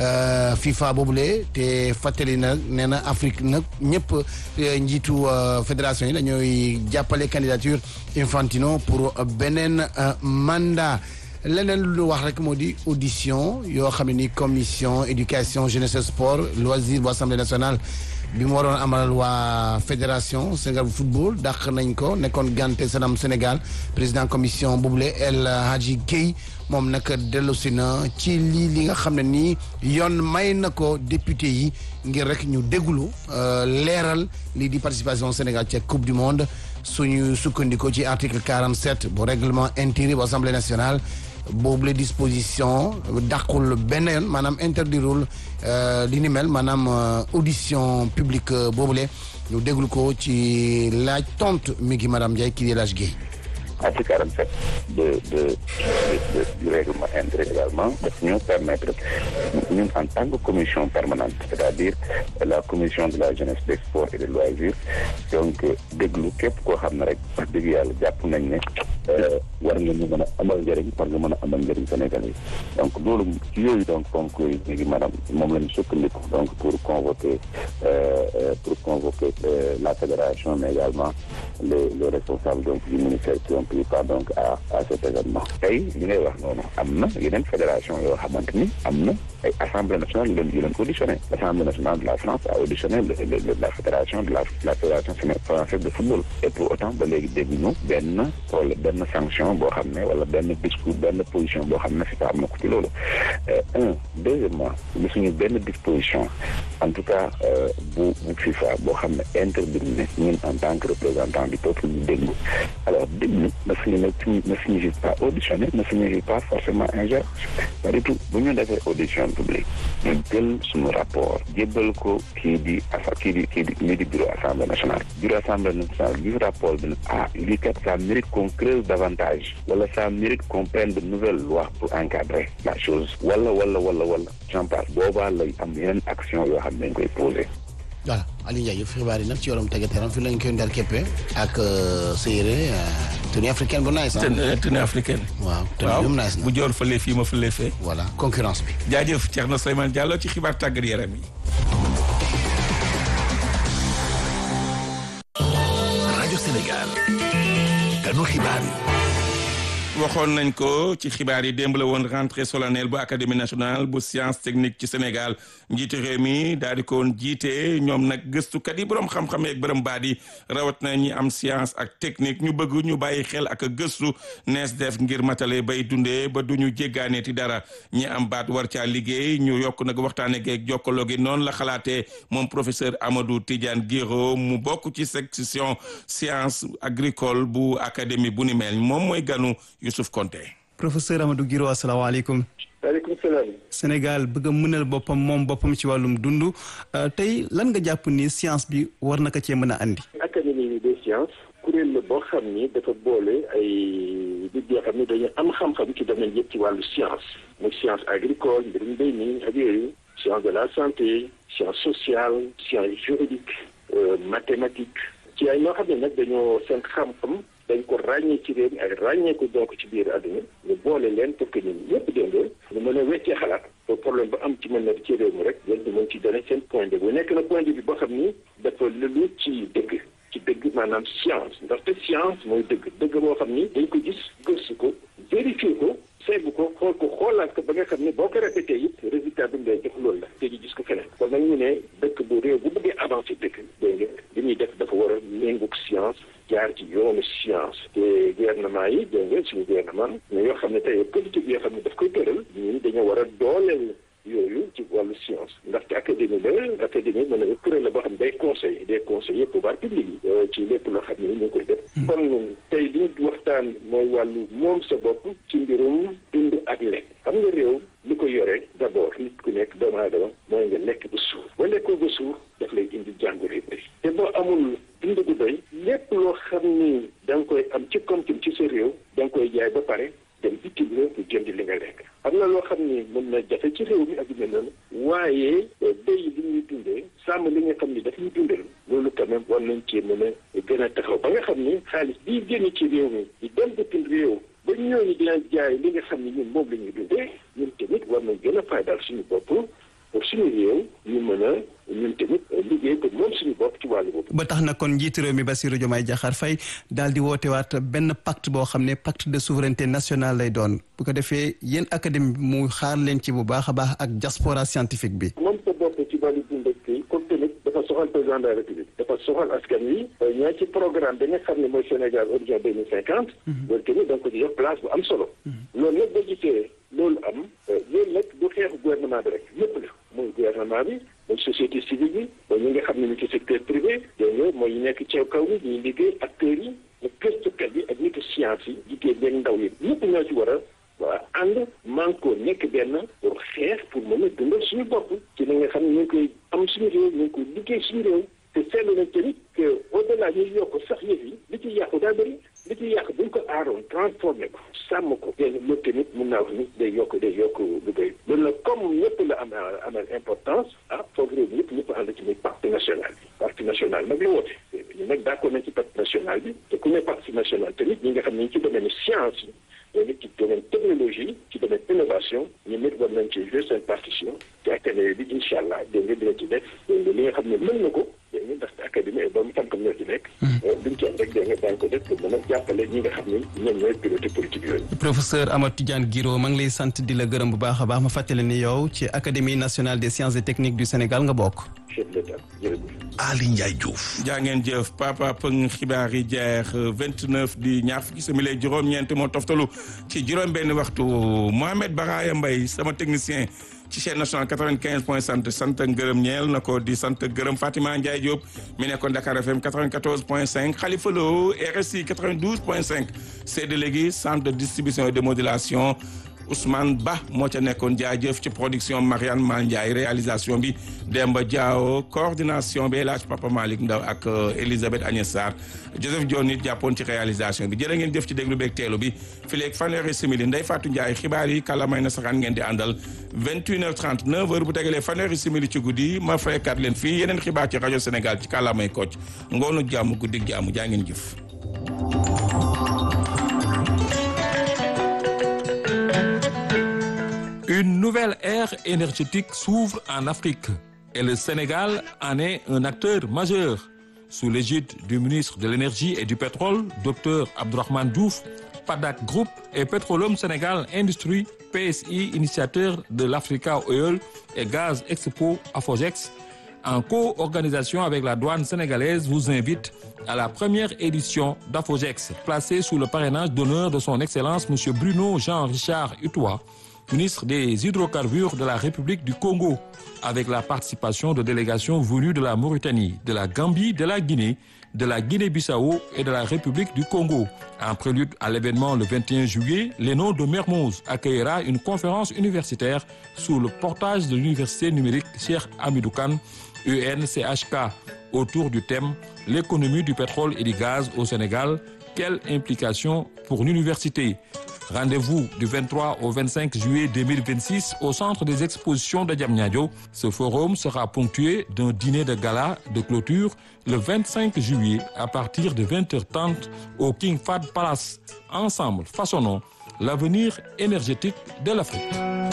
FIFA boobule te fàttali na nee na Afrique nag ñëpp njiitu fédération yi dañooy jàppale candidature Infantino pour beneen mandat leneen lu wax rek moo di audition yoo xam ne ni commission éducation jeunesse sport loisir bu assemblée nationale bi mu waroon amal waa fédération Sénégal bu football dàq nañ ko nekkoon gante sanam Sénégal président commission boobule El Hadji Guèye moom nag dellusi na ci lii li nga xam ne nii yoon may na ko député yi ngir rek ñu déglu leeral lii di participation Sénégal ca coupe du monde suñu sukkandikoo ci article 47 bu règlement intérieur bu assemblée nationale boobu la disposition dàqul benn yoon maanaam interdirul li ni mel maanaam audition publique boobule ñu déglu ko ci laaj tontu mi ngi madame Ndiaye kii di El Hadj Guèye article 47 de de du règlement intérieur également daf ñu permettre ñun en tant que commission permanente c'est-à-dire la commission de la jeunesse des sports et des loisirs donc déglu képp koo xam ne rek wax dëgg yàlla jàpp nañ ne war nga ñu mën a amal njëriñ war nga mën a amal njëriñ Sénégalais yi donc loolu ci yooyu donc ponk yooyu léegi maanaam moom la ñu sukkandiku donc pour convoquer pour convoquer la fédération mais également les les responsables donc du ministère qui ont pris part donc à à cet événement tey li ngay wax noonu am na yeneen fédération yoo xamante ni am na ay assemblée nationale yu leen yu leen auditionné l'assemblée nationale de la France a auditionné la fédération de la la fédération française de football et pour autant ba léegi dégguñu benn wala benn sanction boo xam ne wala benn discours benn position boo xam ne FIFA am na ko ci loolu un deuxièmement gisuñu benn disposition en tout cas bu bu FIFA boo xam ne intervenir ñun en tant que représentant du peuple ñu déglu alors déglu ne signifie ne signifie pas auditionner ne signifie pas forcément ingérence pas du tout bu ñu defee audition publique ñu jël suñu rapport jébbal ko kii di asa kii di kii di lii di bureau assemblée nationale bureau assemblée nationale gis rapport bi ne ah lii kat ça mérite qu'on creuse davantage wala ça mérite qu'on prenne de nouvelles lois pour encadrer la chose wala wala wala wala j'en passe boobaa lay am yeneen action yoo xam ne dañ koy posé voilà Aliou Ndiaye yëf xibaar yi nag ci yorom tege teram fi lañ koy ndar képpe ak séeréer tenue africaine bu nice tenue africaine waaw tenue bu nice na bu joor fële fii ma fële fee voilà concurrence bi jaajëf Thierno Souleymane Diallo ci xibaar tàggat yaram yi rajo Sénégal kanu xibaar yi waxoon nañ ko ci xibaar yi démb la woon rentrée solennelle bu académie nationale bu science technique ci Sénégal njiite réew mi daal di ko woon jiite ñoom nag gëstukat yi borom xam-xam yeeg borom baat yi rawat na ñi am science ak technique ñu bëgg ñu bàyyi xel ak gëstu nees def ngir matale bay dundee ba du ñu jéggaaneeti dara ñi am baat war caa liggéey ñu yokk nag waxtaane geeg jokkaloo gi noonu la xalaatee moom professeur Amadou Tidiane Guiro mu bokk ci section science agricole bu académie bu ni mel moom mooy ganu Youssouf Konté professeur Amadou Guiro asalaamaaleykum waaleykum salaam Sénégal bëgg a mënal boppam moom boppam ci wàllum dund tey lan nga jàpp ni science bi war na ko cee mën a andi académie des sciences kuréel la boo xam ni dafa boole ay nit yoo xam ne dañu am xam-xam ci domaine yëpp ci wàllu science muy science agricole mbirum mbéy mi ak yooyu science de la santé science sociale science juridique mathématique ci ay ñoo xam ne nag dañoo seen xam-xam dañ ko ràññee ci réew mi ak ràññee ko donc ci biir àdduna ñu boole leen pour que ñun ñëpp déngoo ñu mën a weccee xalaat ba problème ba am ci mën na ci réew mi rek yéen ñu mën ci donné seen point de vue nekk na point de vue boo xam ni dafa lëlu ci dëgg ci dëgg maanaam science ndaxte science mooy dëgg dëgg boo xam ni dañ ko gis gëstu ko vérifier ko seetlu ko xool ko xoolaat ko ba nga xam ne boo ko répété it résultat bi mu lay jox loolu la te ñu gis ko feneen kon nag ñu ne dëkk bu réew bu bëggee avancé dëkk dégg nga li ñuy def dafa war a méngoog science jaar ci yoonu science te gouvernement yi dégg nga suñu gouvernement mais yoo xam ne tey politique yoo xam ne daf koy tëral ñun dañoo war a dooleel yooyu ci wàllu science ndaxte académie la académie mën na kuréel la boo xam ne day conseil des conseillers pouvoir public yi ci lépp loo xam ne ñu ngi koy def kon tey li ñu waxtaan mooy wàllu moom sa bopp ci mbirum dund ak lekk xam nga réew li ko yore d'abord nit ku nekk doomu aadama mooy nga lekk ba suur ba lekkoo ba suur daf lay indi jàngoro yu bëri te boo amul dund gu doy lépp loo xam ni da nga koy am ci koom-koom ci sa réew da nga koy jaay ba pare dem bitim réew pour jënd li nga lekk am na loo xam ni mën na jafe ci réew mi ak yu mel noonu waaye béy li ñuy dundee sàmm li nga xam ni daf ñuy dundal loolu quand même war nañ cee mën a gën a taxaw ba nga xam ni xaalis bii génn ci réew mi di dem bitim réew ba ñooñu dina jaay li nga xam ni ñun moom la ñuy dundee ñun tamit war nañ gën a faydal suñu bopp pour suñu réew ñu mën a ñun tamit liggéey ko moom suñu bopp ci wàllu boobu. ba tax na kon njiitu réew mi Bassirou Diomaye Diakhar Faye daal di wootewaat benn pacte boo xam ne pacte de souveraineté nationale lay doon bu ko defee yéen académie bi mu xaar leen ci bu baax a baax ak diaspora scientifique bi. moom sa bopp ci wàllu dund ak kii comme tamit dafa soxal président de la république dafa soxal askan wi ñoo ci programme bi nga xam ne mooy Sénégal horizon deux mille cinquante. loolu tamit da nga ko ci jox place bu am solo. loolu nag boo gisee loolu am loolu nag du xeexu gouvernement bi rek lépp la mooy gouvernement bi mooy société civile bi mooy ñi nga xam ne ñu ci secteur privé dégg nga mooy ñu nekk ci kaw bi ñuy liggéey acteurs yi ak gëstukat yi ak nitu science yi jigéen ñeeg ndaw yi ñëpp ñoo ci war a waa ànd manko nekk benn pour xeex pour mën a dundal suñu bopp ci li nga xam ne ñu ngi koy am suñu réew ñu ngi koy liggéey suñu réew te seetlu nañ tamit que au delà ñuy yokk sax yëf yi li ci yàqu daa bëri li ci yàq buñ ko aaroon transformé ko sàmm ko dégg nga tamit mun naa wax ni day yokk day yokk lu bëri loolu nag comme ñëpp la am amal importance ah foog réew ñëpp ñëpp ànd ci muy pacte national bi pacte national nag la woote ñu nag d'accord nañ ci pacte national bi te ku ne pacte national tamit ñi nga xam ne ci domaine science yi ñoom it ci domaine technologie ci domaine innovation ñun nit war nañ ci jouer seen partition te académie bi incha allah dégg nga dina ci def dégg nga li nga xam ne mën na ko dégg nga ndaxte académie ba mu tànkam ñoo ci nekk duñ ci am rek dégg nga daañu ko def pour mën a jàppale ñi nga xam ne ñoom ñooy piloté politique yooyu professeur Amadou Tidiane Guiro maa ngi lay sant di la gërëm bu baax a baax ma fàttali ni yow ci académie nationale des sciences et techniques du Sénégal nga bokk chef d'état jërëjëf Ali Ndiaye Diouf. jaa ngeen jëf papa pëng xibaar yi jeex 29 di ñaar fukki simili ak juróom-ñeent moo toftalu ci juróom-benn waxtu Mohamed Baraya Mbaye sama technicien ci chaîne nationale 95 point sant sant ngërëm ñeel na ko di sant gërëm Fatima Ndiaye Diop mi nekkoon Dakar FM 94 point 5 Khalifa Lo RSI 92 point 5 c'est de léegi centre de distribution et de modulation Ousmane Ba moo ca nekkoon jaajëf ci production Marianne Mal Ndiaye réalisation bi Demba Diawo coordination bi El Hadj Papa Malick Ndaw ak Elisabeth Agnès Sarr Joseph Dione nit jàppoon ci réalisation bi jërë ngeen jëf ci déglu beeg teelu bi fileeg fanweeri simili Ndeye Fatou Ndiaye xibaar yi kàllaamay na saxaan ngeen di àndal 21h30 9h bu tegalee fanweeri simili ci guddi ma faykat leen fii yeneen xibaar ci rajo Sénégal ci kàllaamay Kocc ngoonu jàmm guddig jàmm jaa ngeen jëf. Une nouvelle ère énergétique s'ouvre en Afrique et le Sénégal en est un acteur majeur. Sous l'égide du ministre de l'Énergie et du Pétrole, Dr Abdourahmane Diouf, PADAC Group et Petroleum Sénégal Industrie, PSI, initiateur de l'Africa Oil et Gaz Expo Afogex, en co-organisation avec la douane sénégalaise, vous invite à la première édition d'Afogex, placée sous le parrainage d'honneur de son Excellence M. Bruno Jean-Richard Utois, ministre des Hydrocarbures de la République du Congo, avec la participation de délégations venues de la Mauritanie, de la Gambie, de la Guinée, de la Guinée-Bissau et de la République du Congo. En prélude à l'événement le 21 juillet, l'ENO de Mermoz accueillera une conférence universitaire sous le portage de l'université numérique Cheikh Hamidou Kane, UNCHK, autour du thème L'économie du pétrole et du gaz au Sénégal, quelle implication pour l'université Rendez-vous du 23 au 25 juillet 2026 au centre des expositions de Diamniadio. Ce forum sera ponctué d'un dîner de gala de clôture le 25 juillet à partir de 20h30 au King Fahd Palace. Ensemble, façonnons l'avenir énergétique de l'Afrique.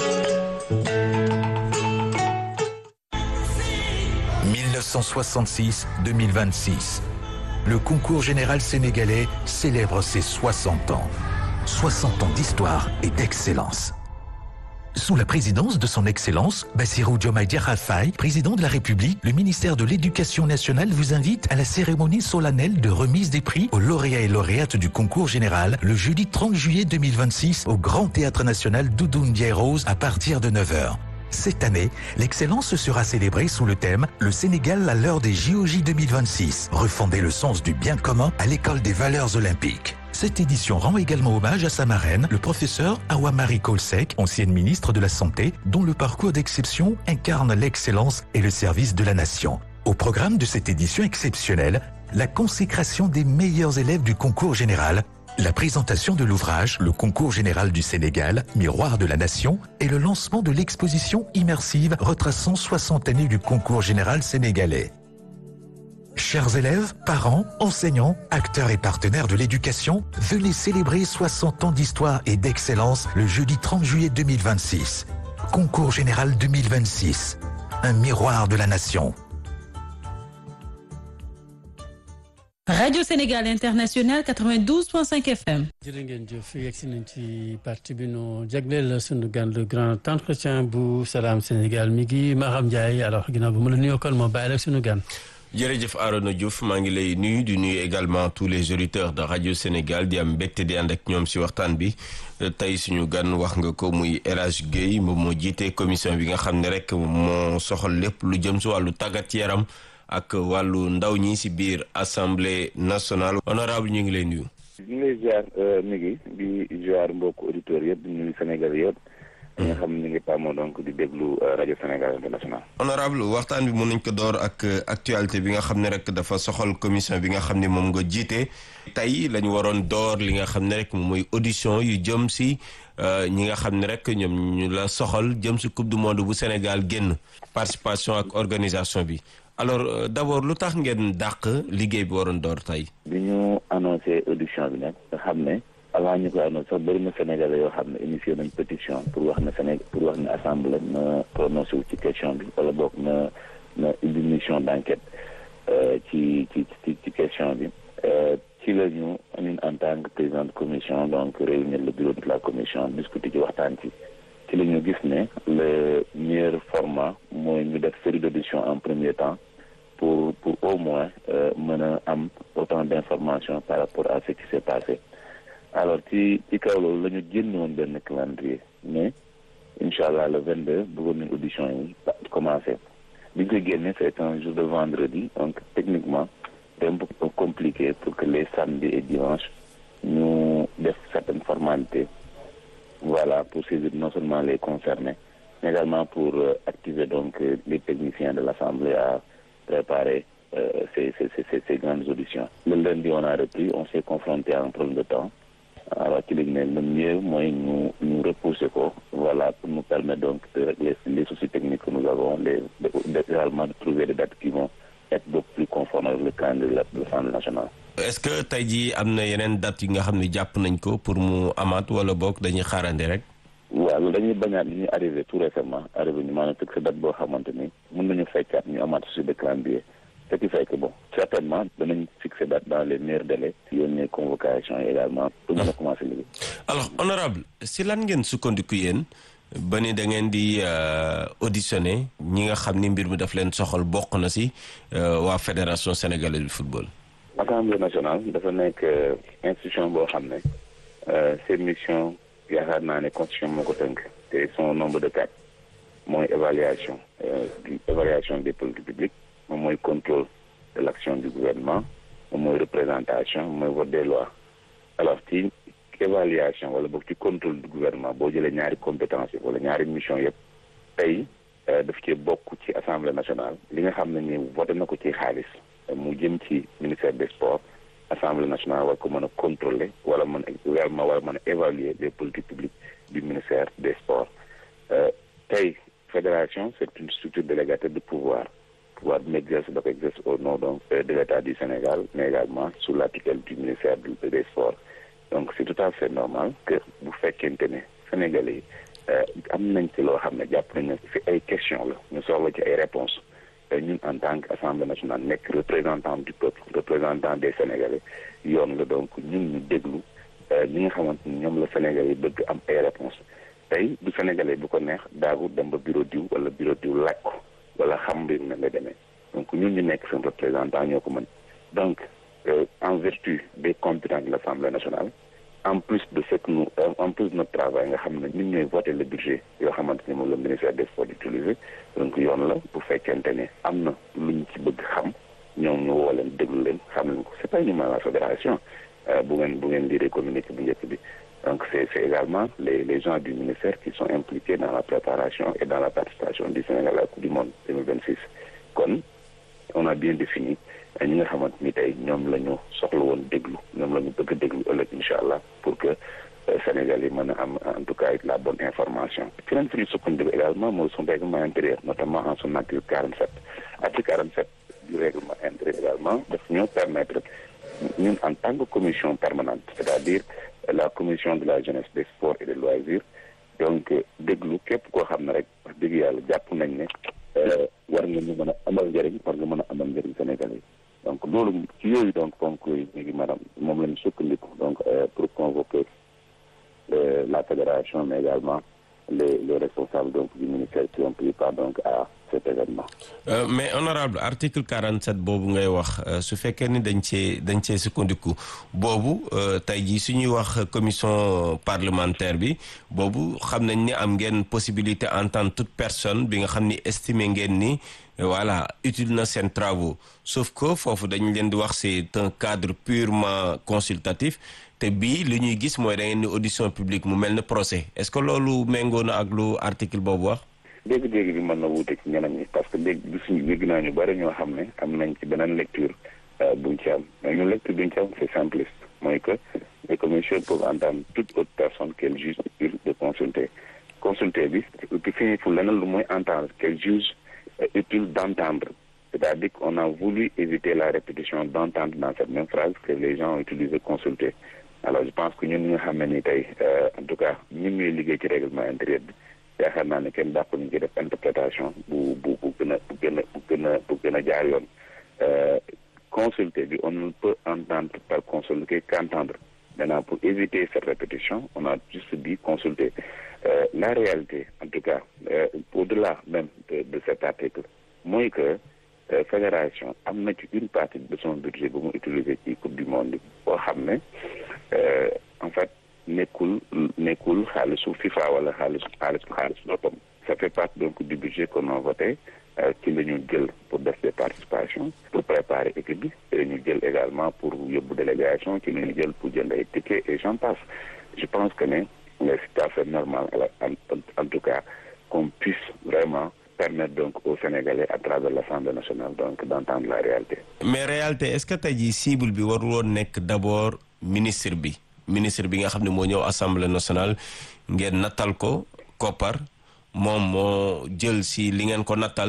1966-2026. Le concours général sénégalais célèbre ses 60 ans. 60 ans d'histoire et d'excellence. Sous la présidence de son Excellence, Bassirou Diomaye Diakhar Faye, président de la République, le ministère de l'Éducation nationale vous invite à la cérémonie solennelle de remise des prix aux lauréats et lauréates du concours général le jeudi 30 juillet 2026 au Grand Théâtre National Doudou Ndiaye Rose à partir de 9h. Cette année, l'excellence sera célébrée sous le thème Le Sénégal à l'heure des JOJ 2026, refonder le sens du bien commun à l'école des valeurs olympiques. Cette édition rend également hommage à sa marraine, le professeur Awamari Kolsek, ancienne ministre de la Santé, dont le parcours d'exception incarne l'excellence et le service de la nation. Au programme de cette édition exceptionnelle, la consécration des meilleurs élèves du concours général, la présentation de l'ouvrage Le concours général du Sénégal, Miroir de la Nation, et le lancement de l'exposition immersive retraçant 60 années du concours général sénégalais. Chers élèves, parents, enseignants, acteurs et partenaires de l'éducation, venez célébrer 60 ans d'histoire et d'excellence le jeudi 30 juillet 2026. Concours général 2026. Un miroir de la nation. Radio Sénégal International 92.5 FM. jërë ngeen jëf yegg si nañ ci parti bi nu jagleel sunu gan le grand entretien bu Salam Sénégal mi ngi Maham Ndiaye alors ginnaaw bi mu la nuyoo kon moo bàyyi la sunu gan. jërëjëf Arona Diouf maa ngi lay nuyu di nuyu également tous les auditeurs de radio Sénégal di am mbégte di ànd ak ñoom si waxtaan bi tey suñu gan wax nga ko muy El Hadj Guèye moom moo jiite commission bi nga xam ne rek moo soxal lépp lu jëm si wàllu tàggat yaram ak wàllu ndaw ñi si biir assemblée nationale honorable ñu ngi lay nuyu. ñu ngi lay ziar mi ngi di ziar mbokk auditeurs yëpp di nuyu Sénégal yëpp ñi nga xam ne ñu ngi tàmmoo donc di déglu rajo Sénégal international. honorable waxtaan bi mën nañ ko door ak actualité bi nga xam ne rek dafa soxal commission bi nga xam ne moom nga jiite tey la ñu waroon door li nga xam ne rek moom mooy audition yu jëm si ñi nga xam ne rek ñoom ñu la soxal jëm si coupe du monde bu Sénégal génn participation ak organisation bi alors d'abord lu tax ngeen dàq liggéey bi waroon door tey. bi ñu annoncé audition bi nag nga xam ne. avant ñu koy annoncé sax bëri na Sénégalais yoo xam ne initié nañ pétition pour wax na Sénégal pour wax ne assemblée na prononcé wu ci question bi wala boog na na indi mission d'enquête ci ci ci ci question bi ci la ñu ñun en tant que président de commission donc réunir le bureau de la commission discuter ci waxtaan ci ci la ñu gis ne le meilleur format mooy ñu def série d'audition en premier temps pour pour au moins mën a am autant d'informations par rapport à ce qui s'est passé alors ci ci kaw loolu la ñu génn woon benn calendrier mais incha allah le 22 bëggoon nañ audition yi commencé bi ñu koy génne c'est un jour de vendredi donc techniquement c'est un peu compliqué pour que les samedis et dimanches ñu def certaines formalités voilà pour saisir non seulement les concernés mais également pour activer donc les techniciens de l'Assemblée à préparer euh, ces, ces, ces, ces grandes auditions. Le lundi, on a repris, on s'est confronté à un problème de temps. alors ci lañ ne le mieux mooy ñu ñu repousser ko voilà pour nous permettre donc de régler les soucis techniques que nous avons les également de trouver des dates qui vont être beaucoup plus conformes avec le calendrier de l'Assemblée nationale. est-ce que tey jii am na yeneen dates yi nga xam ne jàpp nañ ko pour mu amaat wala boog dañuy xaarandi rek. waaw loolu dañuy bañaat li ñuy arrivé tout récemment arrivé ñu maanaam fixé date boo xamante ni mën nañu fekkaat ñu amaat souci de calendrier. ce qui fait que bon certainement danañ fixer date dans les meilleurs délais yónnee convocation yi également pour mën a commencer liggéey. alors honorable si lan ngeen sukkandiku yéen ba ni da ngeen di auditionner ñi nga xam ni mbir mi daf leen soxal bokk na si waa fédération sénégalaise de football. assemblée nationale dafa nekk institution boo xam ne seen mission yaakaar naa ne constitution moo ko tënk te son nombre de quatre mooy évaluation évaluation des politiques publiques. moom mooy contrôle de l'action du gouvernement moom mooy représentation mooy vote des lois alors ci évaluation wala boog ci contrôle du gouvernement boo jëlee ñaari compétence yi wala ñaari mission yëpp tey daf ci bokk ci assemblée nationale li nga xam ne ni voté na ko ci xaalis mu jëm ci ministère des sports assemblée nationale war ko mën a contrôler wala mën a également wala mën a évaluer les politiques publiques du ministère des sports tey fédération c'est une structure délégataire de pouvoir pouvoir bi mu exerce da ko exerce au nom donc de l'État du Sénégal mais également sous la tutelle du ministère des sports donc c'est tout à fait normal que bu fekkente ne Sénégalais yi am nañ ci loo xam ne jàpp nañ ne fi ay question la ñu soxla ci ay réponses ñun en tant que assemblée nationale nekk représentant du peuple représentant des Sénégalais yoon la donc ñun ñu déglu ñi nga xamante ni ñoom la Sénégalais yi bëgg am ay réponses tey du Sénégalais bu ko neex daagu dem ba bureau diw wala bureau diw laaj ko wala xam mbir mi la demee donc ñun ñu nekk seen représentant ñoo ko mën donc en vertu des compétences de l'Assemblée nationale en plus de ce que nous en plus de notre travail nga xam ne ñun ñooy voter le budget yoo xamante ni moom le ministère des sports utilisé donc yoon la bu fekkente ne am na luñ ci bëgg xam ñoom ñu woo leen déglu leen xam leen ko c'est pas uniquement la fédération bu ngeen bu ngeen lire communiqué bu njëkk bi donc c'est c'est également les les gens du ministère qui sont impliqués dans la préparation et dans la participation du Sénégal à la Coupe du Monde 2026 kon on a bien défini ñi nga xamante ni tey ñoom la ñu soxla woon déglu ñoom la ñu bëgg a déglu ëllëg incha allah pour que Sénégal yi mën a am en tout cas la bonne information. ci leen fi ñu sukkandiku également mooy son règlement intérieur notamment en son article 47 article 47 du règlement intérieur également daf ñoo permettre ñun en tant que commission permanente c'est-à-dire la commission de la jeunesse des sports et des loisirs donc déglu képp koo xam ne rek wax dëgg yàlla jàpp nañ ne war nga ñu mën a amal njëriñ war nga mën a amal njëriñ Sénégalais yi donc loolu ci yooyu donc ponk yooyu ñu ngi maanaam moom la ñu sukkandiku donc pour convoquer la fédération mais également les les responsables donc du ministère qui ont pris part donc à cet événement. Euh, mais honorable article 47 boobu ngay wax su fekkee ni dañ cee dañ cee sukkandiku boobu tey jii su ñuy wax commission parlementaire bi boobu xam nañ ni am ngeen possibilité entendre toute personne bi nga xam ni estimer ngeen ni voilà utile na seen travaux sauf que foofu dañ leen di wax c'est un cadre purement consultatif te bii li ñuy gis mooy da ngeen ni audition publique mu mel ne procès est-ce que loolu méngoo na ak lu article boobu wax. dégg-dégg bi mën na wuute ci ñeneen ñi parce que dégg gisuñu dégg naa ñu bëri ñoo xam ne am nañ ci beneen lecture buñ ci am mais ñun lecture buñ ci am c'est simpliste mooy que les commissions peuvent entendre toute autre personne qu'elles jugent utile de consulter consulter bi ki fini fu leneen lu mooy entendre qu'elles jugent utile d'entendre c'est-à-dire qu'on a voulu éviter la répétition d'entendre dans cette même phrase que les gens ont utilisé consulter alors je pense que ñun ñi nga xam ne ni tey en tout cas ñun ñuy liggéey ci règlement intérieur bi yaakaar naa ne kenn dàq ñu ci def interprétation bu bu bu gën a bu gën a bu gën a bu gën a jaar yoon consulter bi on ne peut entendre par consulter qu'entendre maintenant pour éviter cette répétition on a juste dit consulter euh, la réalité en tout cas euh, au-delà même de, de cet article mooy que euh, fédération am na ci une partie de son budget bu mu utiliser ci coupe du monde boo xam ne en fait nekkul nekkul xaalisu FIFA wala xaalisu xaalisu xaalisu boppam ça fait partie donc du budget qu'on a voté ci la ñu jël pour def des participations pour préparer équipe bi ci la ñu jël également pour yóbbu délégation ci la ñu jël pour jënd ay tickets et j'en passe je pense que ne c'est tout à fait normal en, en tout cas qu'on puisse vraiment permettre donc aux Sénégalais à travers l'Assemblée nationale donc d'entendre la réalité. mais réalité est-ce que tey jii cible bi warul woon nekk d'abord ministre bi ministre bi nga xam ne moo ñëw Assemblée nationale ngeen nattal ko koppar moom moo jël si li ngeen ko nattal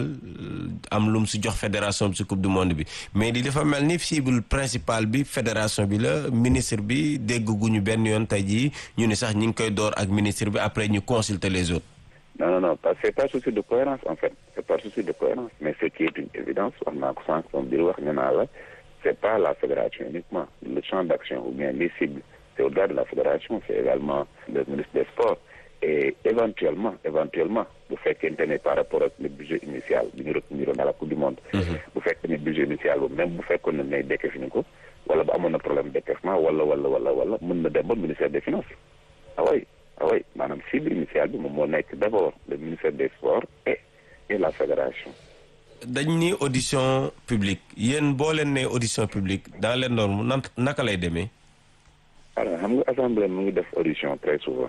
am lu mu si jox fédération bi si coupe du monde bi mais di dafa mel ni cible principale bi fédération bi la ministre bi dégg guñu benn yoon tey jii ñu ni sax ñi ngi koy door ak ministre bi après ñu consulter les autres. non non non parce que c'est pas souci de cohérence en fait c'est pas souci de cohérence mais ce qui est une évidence wax naa ko sànq moom di wax ñu naa la c'est pas la fédération uniquement le champ d'action ou bien les cibles c'est au-delà de la fédération c'est également le ministre des sports et éventuellement éventuellement bu fekkente ne par rapport ak le budget initial bi ñu reteniroon à la coupe du monde bu fekkee ne budget initial boobu même bu fekkoon ne nay décaissé ni ko wala bu amoon na problème décaissement wala wala wala wala mën na dem ba ministère des finances ah oui ah oui maanaam cible initiale bi moom moo nekk d'abord le ministère des sports et et la fédération dañ ni audition publique yéen boo leen ne audition publique dans les normes nan naka lay demee alors xam nga assemblée mu ngi def audition très souvent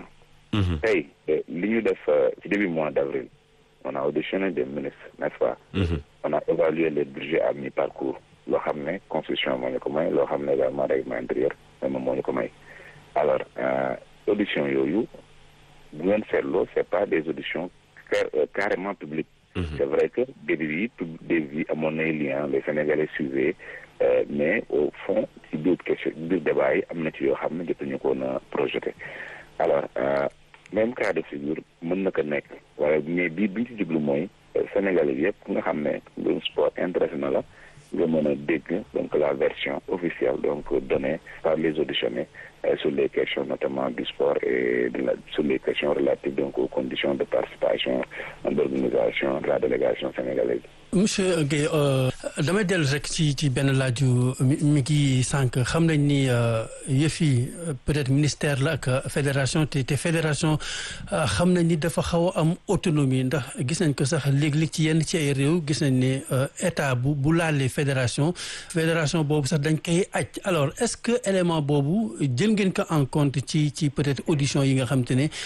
tey li ñu def ci début mois d'avril on a auditionné des ministres n'est-ce pas on a évalué les budgets à mi-parcours loo xam ne constitution moo ñu ko may loo xam ne également règlement intérieur moom moo ñu ko may alors audition yooyu bu ngeen seetloo c'est pas des auditions carrément publiques c'est vrai que début yi début yi amoon nay lien les Sénégalais suivaient mais au fond ci biir question biir débat yi am na ci yoo xam ne jotuñu ko na projeté alors même cas de figure mën na ko nekk waaye mais bii bi ñu ci jublu mooy Sénégalais bi yëpp nga xam ne mbirum sport intéressé na la nga mën a dégg donc la version officielle donc donnée par les auditionnés sur les questions notamment du sport et de la, sur les questions relatives donc aux conditions de participation d'organisation de la délégation sénégalaise. monsieur Guèye damay dellu rek ci ci benn laaju mi ngi sànq xam nañ ni yëf yi peut-être ministère la ak fédération te te fédération xam nañ ni dafa xaw a am autonomie ndax gis nañ ko sax léeg-léeg ci yenn ci ay réew gis nañ ne état bu bu laalee fédération fédération boobu sax dañ koy aj alors est-ce que élément boobu jël ngeen ko en compte ci ci peut-être audition yi nga xam te ne